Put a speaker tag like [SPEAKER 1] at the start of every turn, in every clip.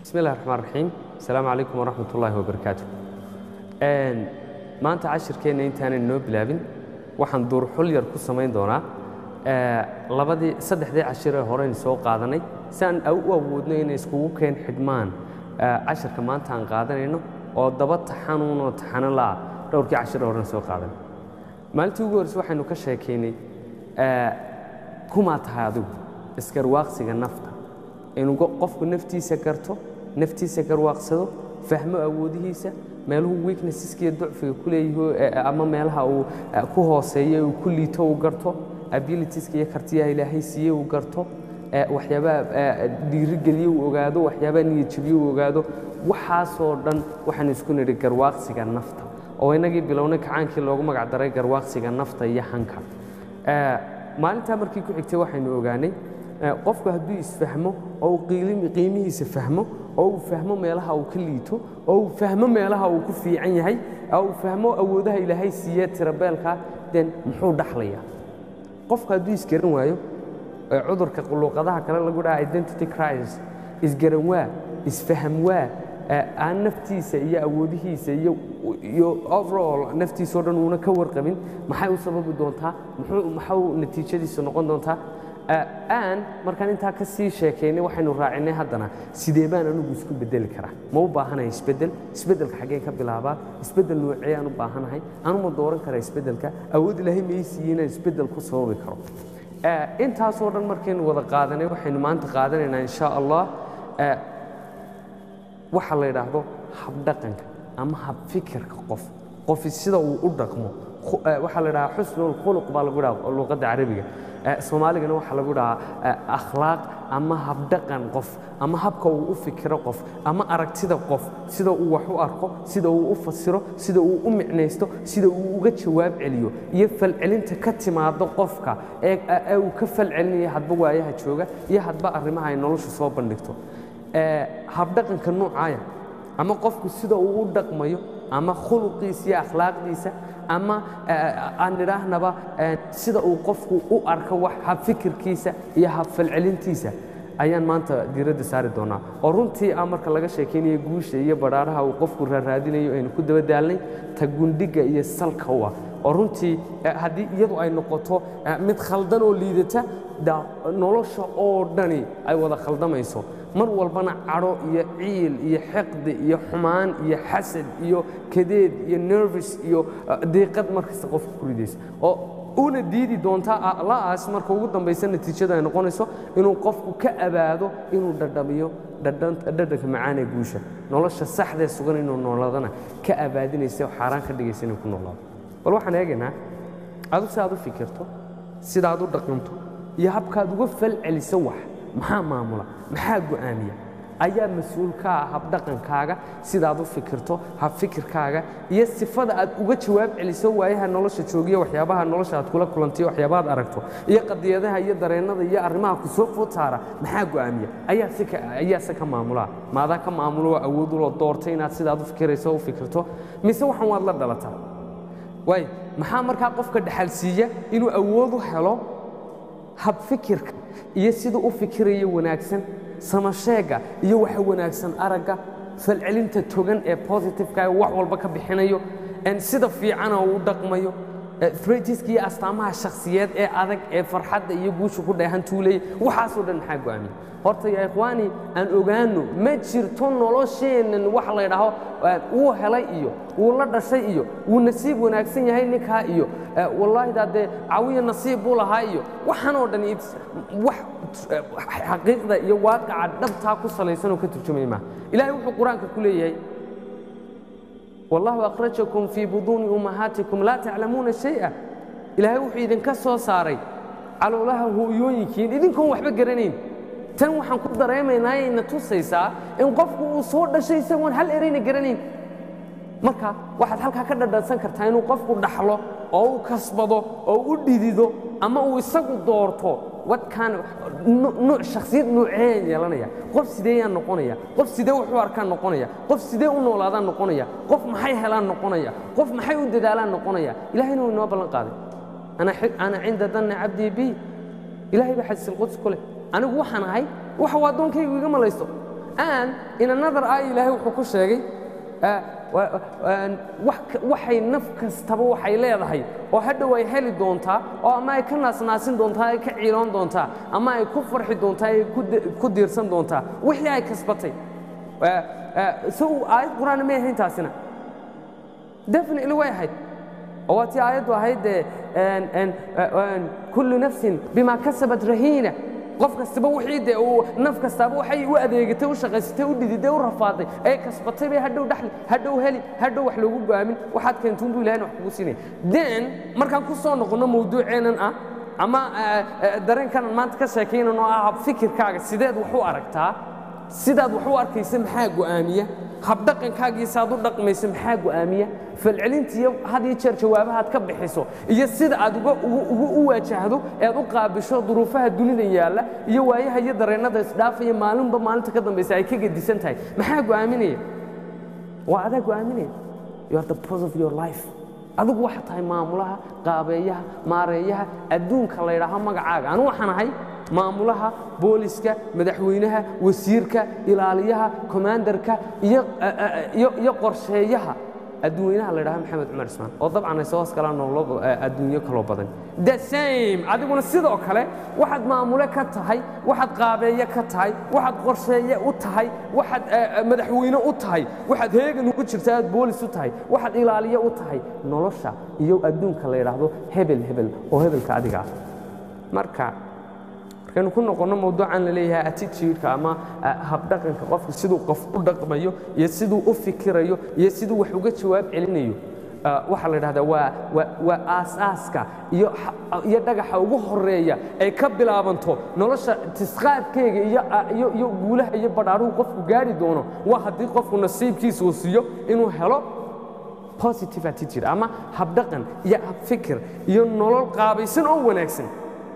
[SPEAKER 1] bismi illahi raxmaan raxiim asalaamu calaykum waraxmat ullaahi wabarakaatu maanta cashirkeenna intaanan inoo bilaabin waxaan duurxul yar ku samayn doonaa labadii saddexdii cashiree horeynu soo qaadanay si aan u awoodno inay iskugu keen xidhmaan cashirka maanta aan qaadanayno oo daba taxanuunoo taxano la'a dhowrkii cashiree horena soo qaadanay maalintii ugu horreyse waxaynu ka sheekaynay kumaa tahay adigu isgarwaaqsiga nafta inuu qofku naftiisa garto naftiisa garwaaqsado fahmo awoodihiisa meeluhu weaknesseska iyo ducfiga ku leeyahi ama meelaha uu ku hooseeya uu ku liito uu garto abilitieska iyo kartiyaha ilaahay siiye uu garto waxyaabaha dhiirigeliye uu ogaado waxyaabaha niyadjabiye uu ogaado waxaasoo dhan waxaanu isku nidhi garwaaqsiga nafta oo inagii bilownay kacaankii loogu magac daray garwaaqsiga nafta iyo hanka maalintaa markii ku xigtay waxaynu ogaanay qofku hadduu isfahmo oo uu qiimihiisa fahmo oo uu fahmo meelaha uu ka liito oo uu fahmo meelaha uu ku fiican yahay oo uu fahmo awoodaha ilaahay siiye tirabeelka den muxuu dhaxlayaa qofku hadduu isgaran waayo cudurka luuqadaha kale lagu dhaha identity crisis isgaran waa isfaham waa aan naftiisa iyo awoodihiisa iyo overall naftiisao dhan uuna ka warqabin maxay u sababi doontaa maxau natiijadiisu noqon doontaa aan markaan intaa ka sii sheekaynay waxaynu raacinay haddana sidee baan anugu isku bedeli karaa ma u baahanahay isbeddel isbeddelka xaggeen ka bilaabaa isbeddel noocee aan u baahanahay anuma dooran karaa isbeddelka awood ilaahay ma ii siiyey inaan isbeddel ku sababi karo intaasoo dhan markaynu wada qaadanay waxaynu maanta qaadanaynaa insha allah waxa la yidhaahdo habdhaqanka ama habfikirka qof qofi sida uu u dhaqmo waxaa la dhahaa xusnulkhuluq baa lagu dhaha luuqadda carabiga soomaaligana waxaa lagu dhahaa akhlaaq ama habdhaqan qof ama habka uu u fikiro qof ama aragtida qof sida uu wax u arko sida uu u fasiro sida uu u micnaysto sida uu uga jawaab celiyo iyo falcelinta ka timaado qofka ee uu ka falcelinayo hadba waayaha jooga iyo hadba arrimaha ay noloshu soo bandhigto habdhaqanka noocaaya ama qofku sida uu u dhaqmayo ama khuluqiisa iyo akhlaaqdiisa ama aan idhaahnaba sida uu qofku u arko wax habfikirkiisa iyo habfalcelintiisa ayaan maanta diiradda saari doonaa oo runtii ah marka laga sheekaynayo guusha iyo badhaadhaha uu qofku raaraadinayo aynu ku daba daalnay ta gundhiga iyo salka u ah oo runtii haddii iyadu ay noqoto mid khaldan oo liidata nolosha oo dhani ay wada khaldamayso mar walbana cadho iyo ciil iyo xiqdi iyo xumaan iyo xasad iyo kadeed iyo nervis iyo diiqad markasta qofka ku ridaysa oo una diidi doontaa la'aas marka ugu dambaysa natiijada ay noqonayso inuu qofku ka abaado inuu dhadhamiyo dhadhanka macaan ee guusha nolosha saxdee sugan inuu noolaadana ka abaadinaysa oo xaaraan ka dhigaysa inuu ku noolaado bal waxaan eegaynaa adu si aad u fikirto sida aad u dhaqanto iyo habkaad uga falceliso wax maxaa maamula maxaa go'aamiya ayaa mas-uul ka ah habdhaqankaaga sidaad u fikirto habfikirkaaga iyo sifada aad uga jawaab celiso waayaha nolosha joogiya waxyaabaha nolosha aad kula kulantayo waxyaabahaad aragto iyo qadiyadaha iyo dareennada iyo arrimaha ku soo food saara maxaa go'aamiya ayaa se ka maamulaa maadaa ka maamuloo awooduloo doortay inaad sidaad u fikirayso u fikirto mise waxan waad la dhalataa waay maxaa markaa qofka dhexalsiiya inuu awood u helo habfikirka iyo siduu u fikirayo wanaagsan samasheegga iyo waxa wanaagsan aragga falcelinta togan ee positifeka wax walba ka bixinayo sida fiicana uu u dhaqmayo fretiska iyo astaamaha shakhsiyeed ee adag ee farxadda iyo guusha ku dheehan tuulaya waxaasoo dhan maxaa go'aamiya horta yaa ikhwaani aan ogaanno ma jirto nolosheennan wax la ydhaho wuu helay iyo wuu la dhashay iyo wuu nasiib wanaagsan yahay ninkaa iyo wallaahi daadee cawiya nasiib buu lahaa iyo waxaanoo dhan wax xaqiiqda iyo waaqaca dhabtaa ku salaysanoo ka turjumaya maaha ilahay wuxuu qur-aanka ku leeyahay wallahu akhrajakum fii buduuni ummahaatikum laa taclamuuna shay'a ilaahay wuxuu idinka soo saaray caloolaha hooyooyinkiin idinkoon waxba garanayn tan waxaan ku dareemaynaa ayna tusaysaa in qofku uu soo dhashay isagoon hal erayna garanayn marka waxaad halkaa ka dhadhansan kartaa inuu qofku dhaxlo oo u kasbado oo u dhidido ama uu isagu doorto wadkaan nuuc shakhsiyad nuuceen yeelanaya qof sideeyaan noqonaya qof sidee wuxuu arkaan noqonaya qof sidee u noolaadaan noqonaya qof maxay helaan noqonaya qof maxay u dadaalaan noqonaya ilahayna wuu inoo ballan qaaday ana cinda danna cabdii bi ilahay baa xadiisilquds ku leh anigu waxaan ahay waxa uu addoonkaygu iga malaysto and in another aya ilaahay wuxuu ku sheegay ah, wa- wa- wax ka- waxay naf kastaba waxay leedahay oo hadhow ay heli doontaa oo ama ay ka naasnaasin doontaa ay ka ciiloon doontaa ama ay ku farxi doontaa ay ku di- ku diirsan doontaa wixii ay kasbatay Ah, ah, so aayad qur-aan may ahayn taasina definitely way ahayd oo waa tii aayaddu ahayd dee een- een- een, kullu nafsin bima kasabat rahiina qof kastaba wixii dee uu naf kastaaba waxay u adeegatay u shaqaysatay u dhididay u rafaaday ee kasbatay bay hadhow dhaxli hadhow heli hadhow wax loogu go'aamin waxaad keentuun buu ilahayna wax kugu siinaya then markaan ku soo noqonno mawduuceennan ah ama eh, eh, dareenkanan maanta ka sheekaynan oo ah fikirkaaga sideed wax u aragtaa sidaad wax u arkaysa maxaa go'aamiya habdhaqankaagiisa saad u dhaqmaysa maxaa go'aamiya falcelinta iyo had iyo jeer jawaabahaad ka bixiso iyo sida aad uga ugu- ugu u waajahdo ead u qaabisho duruufaha dunida yaalla iyo waayaha iyo dareennada isdhaafaya maalinba maalinta ka dambaysa ay ka gedisan tahay maxaa go'aaminaya waa adaa go'aaminaya you are the boss of your life adigu waxaa tahay maamulaha qaabeeyaha maareeyaha adduunka la ydhaaho magacaaga anu waxaan ahay maamulaha booliska madaxweynaha wasiirka ilaaliyaha commandarka iyo iyo iyo qorsheeyaha adduunyanaha la ydhaha maxamed cumar ismaan oo dabcan ay soo hoos galaan nololo adduunyo kaloo badan the same adiguna sidoo kale waxaad maamule ka tahay waxaad qaabeeye ka tahay waxaad qorsheeye u tahay waxaad eh, eh, madaxweyne u tahay waxaad heegan ugu jirta aad boolis u tahay waxaad ilaaliye u tahay nolosha iyo adduunka la yidhaahdo hebel hebel oo hebelka adiga ah marka markaynu ku noqonno mawduucan la leeyahay attitude-ka ama ah, habdhaqanka qofka siduu qof u dhaqmayo iyo siduu u fikirayo iyo siduu wax uga jawaab celinayo ah, waxaa la dhahdaa waa waa waa aasaaska iyo xa- iyo dhagaxa ugu horeeya ay ka bilaabanto nolosha tisqaadkeega iyo ah, iyo iyo guulaha iyo badhaaruhu qofku gaari doono waa haddii qofku nasiibkiisa uu siiyo inuu helo positive attitude ama habdhaqan iyo habfikir iyo nolol qaabaysan oo wanaagsan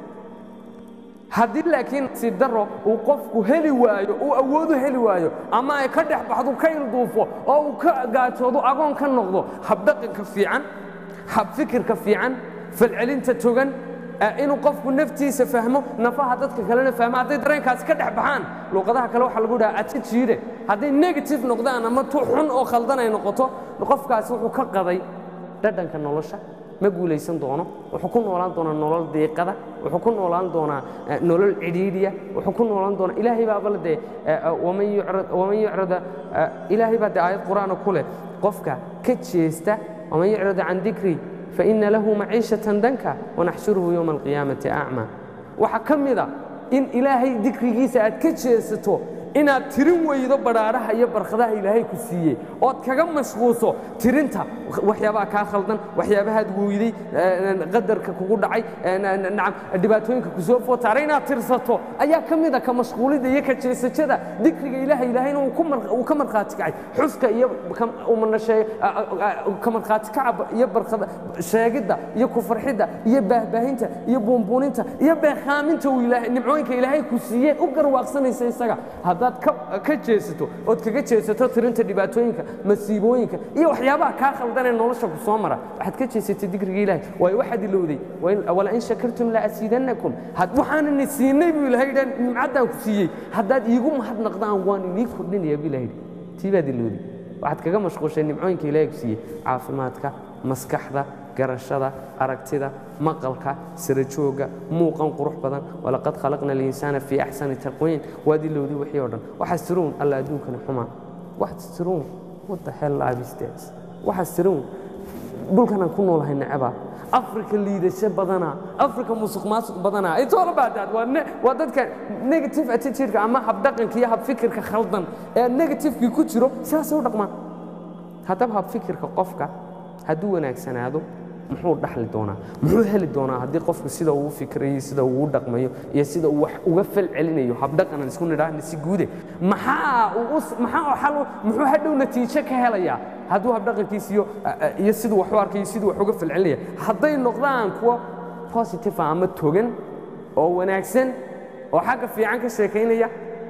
[SPEAKER 1] haddii laakiin nasiib daro uu qofku heli waayo uu awoodu heli waayo ama ay ka dhex baxdo ka ilduufo oo uu ka gaajoodo agoon ka noqdo habdhaqanka fiican habfikirka fiican falcelinta togan eh, inuu qofku naftiisa fahmo nafaha dadka kalena fahmo hadday dareenkaasi ka dhex baxaan luuqadaha kale waxaa lagu dhaha attitude hadday negative noqdaan ama tu xun oo khaldan ay noqoto qofkaasi wuxuu ka qaday dhadhanka nolosha ma guulaysan doono wuxuu ku noolaan doonaa nolol diiqada wuxuu ku noolaan doonaa eh, nolol cidhiidhiya wuxuu ku noolaan doonaa ilaahay baaba la dee eh, eh, waman yucrad- waman yucrada eh, ilaahay baa dee aayad qur'aana ku leh qofka ka jeesta waman yucrada can dikrii faina lahu maciishatan danka wanaxshuruhu yowma alqiyaamati acma waxaa ka mid a in ilaahay dikrigiisa aad ka jeesato inaad tirin weydo badhaadhaha iyo barkhadaha ilaahay ku siiyey ood kaga mashquulso tirinta waxyaabaha kaa khaldan waxyaabahaad weyday eh, qadarka kugu dhacay eh, na- nacam dhibaatooyinka ku soo footaaray inaad tirsato ayaa ka mid a ka mashquulidda iyo ka jeesajada dikriga ilaahay ilaahayna uu ku mar- uu ka markhaati kacay xuska iyo ka- umana shee- a- a- a- ka markhaati kaca iyo barkada sheegidda iyo ku farxidda iyo baahbaahinta iyo buunbuuninta iyo beekaaminta uu ilaahay nimcooyinka ilaahay ku siiyeen u garwaaqsanaysa isaga haddaad ka ka jeesato ood kaga jeesato tirinta dhibaatooyinka masiibooyinka iyo waxyaabaha kaa khaldanee nolosha ku soo mara waxaad ka jeesatay dikriga ilaahay waayo waxaad ilowday wain- walain shakartum laasiidannakum had waxaanani siinay buu ilahay dhan nimcaddaan ku siiyey haddaad iigu mahadnaqdaan waan inii kordhinaya buu ilahay tii baad ilowday waxaad kaga mashquushay nimcooyinka ilaahay ku siiyey caafimaadka maskaxda garashada aragtida maqalka sarajoogga muuqan qurux badan walaqad khalaqna alinsaana fii axsani taqwiin waad ilowday wixii oo dhan waxaas tiruun alla adduunkani xumaa waxaas tiruun what the hell life is this waxaas tiruun dhulkanaan ku noolahay necaba afrika liidasho badana afrika musuq maasuq badana it's all about that waa ne- waa dadka negative attitude-ka ama habdhaqanka iyo habfikirka khaldan ee negativekii ku jiro sidaasay u dhaqmaan haddaba habfikirka qofka hadduu wanaagsanaado muxuu dhaxli doonaa muxuu heli doonaa haddii qofku sida uu u fikrayo sida uu u dhaqmayo iyo sida uu wax uga fal celinayo habdhaqanan isku nidhaahna si guude maxaa uu u- maxaa uu xal u- muxuu hadhow natiijo ka helayaa hadduu habdhaqankiisa iyo iyo siduu wax u arkayo siduu wax uga fal celinaya hadday noqdaan kuwo positive ah ama togan oo wanaagsan oo xagga fiican ka sheekaynaya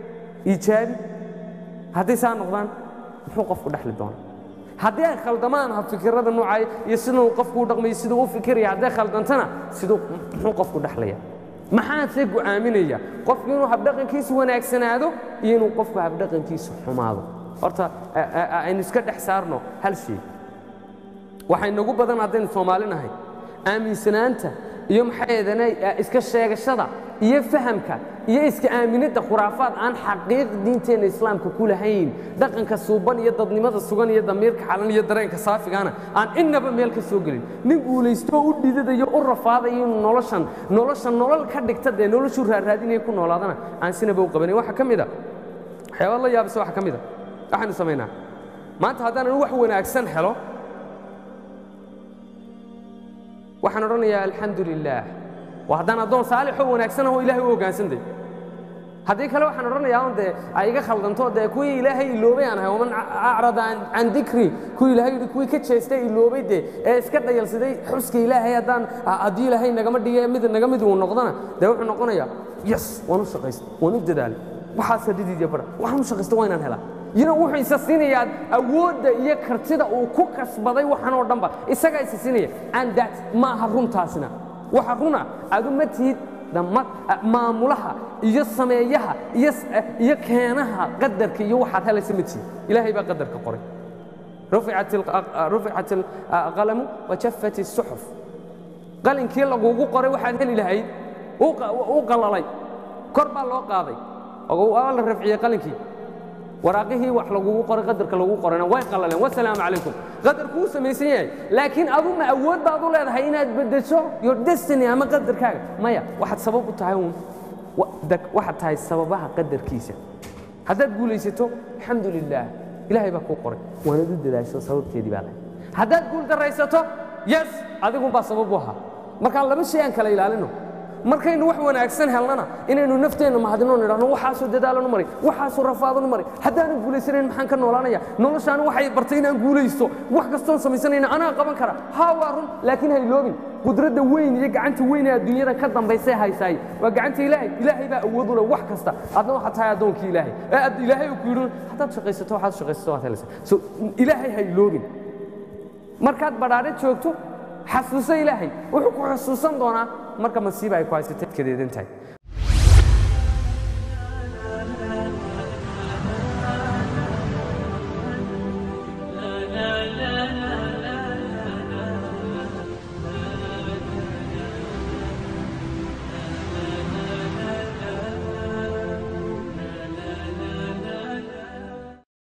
[SPEAKER 1] iijaabi hadday saa noqdaan muxuu qofku dhexli doonaa haddii ay khaldamaan habfikirada noocay iyo siduu qofku u dhaqmayo siduu u fikiraya hadday khaldantana siduu muxuu qofku dhexlaya maxaase go'aaminaya qofku inuu habdhaqankiisu wanaagsanaado iyo inuu qofku habdhaqankiisu xumaado horta aynu iska dhex saarno hal shay waxay nagu badan haddaynu soomaali nahay aaminsanaanta iyo maxay eedana iska sheegashada iyo fahamka iyo iska aaminidda khuraafaad aan xaqiiq diinteenna islaamka ku lahayn dhaqanka suuban iyo dadnimada sugan iyo damiirka xalan iyo dareenka saafigaana aan innaba meel ka soo gelin nin guulaystoo u dhidadayo u rafaadayo inuu noloshan nolosha nolol ka dhigta dee noloshuu raaraadinaya ku noolaadana aan sinaba u qabanayn waxaa ka mid a waxyaabaad la yaabisa waxaa ka mid a waxaanu samaynaa maanta haddaanan wax wanaagsan helo waxaan odhanayaa alxamdu lilaah waa haddaan addoon saalixoo wanaagsanah oo ilahay u hoggaansanday haddii kale waxaan odhanayaa on dee ay iga khaldanto dee kuwii ilaahay iloobay aan ahay waman acrada can dikri kuwii ilahay yidhi kuwii ka jeestay iloobay dee ee iska dhayalsaday xuska ilaahay haddaan haddii ilaahay nagama dhige mid naga mid uu noqdana dee wuxuu noqonayaa yes waan u shaqaystay waan u dadaalay waxaasa dhidiid iyo bara waxaan u shaqaysta waa inaan helaa yina wuxuu isa siinayaa awoodda iyo kartida uu ku kasbaday waxan oo dhanba isagaa isa siinaya and that ma aha runtaasina waxa runa adu ma tihid maamulaha iyo sameeyaha iyo keenaha qadarka iyo waxaad helaysa ma tihid ilaahay baa qadarka qoray ruficat alqalamu wajafat الsuxuf qalinkii lagugu qoray waxaad heli lahayd uu qalalay kor baa loo qaaday waa la rafciyey qalinkii waraaqihii wax lagugu qoray qadarka lagu qorayna way qalaleen wasalaamu calaykum qadarku wuu samaysan yahay laakiin adu ma awood baad u leedahay inaad beddesho your destiny ama qadarkaaga maya waxaad sabab u tahay uun waxaad tahay sababaha qadarkiisa haddaad guulaysato alxamdu lilaah ilaahay baa kuu qoray waanad u dadaasho sababteedii baa lahay haddaad guul daraysato yes adigunbaa sabab u ahaa markaa laba shay aan kala ilaalino markaynu wax wanaagsan helnana inaynu nafteenna mahadino nidhahno waxaasoo dadaalanu maray waxaasoo rafaadanu maray haddaanan guulaysanayn maxaan ka noolaanaya noloshaani waxay bartay inaan guulaysto wax kastoon samaysanayna anaa qaban kara haa waa run laakiin ha iloobin qudradda weyn iyo gacanta weyn ee adduunyada ka dambaysay haysaay waa gacanta ilaahay ilaahay baa awood u leh wax kasta adna waxaad tahay addoonkii ilaahay ee ilaahay uu ku yidhi haddaad shaqaysato waxaad shaqaysato waad helaysaa so ilaahay ha iloobin markaad badhaadhe joogto xasuuso ilaahay wuxuu ku xusuusan doonaa marka masiiba ay ku haysatay kadeedan tahay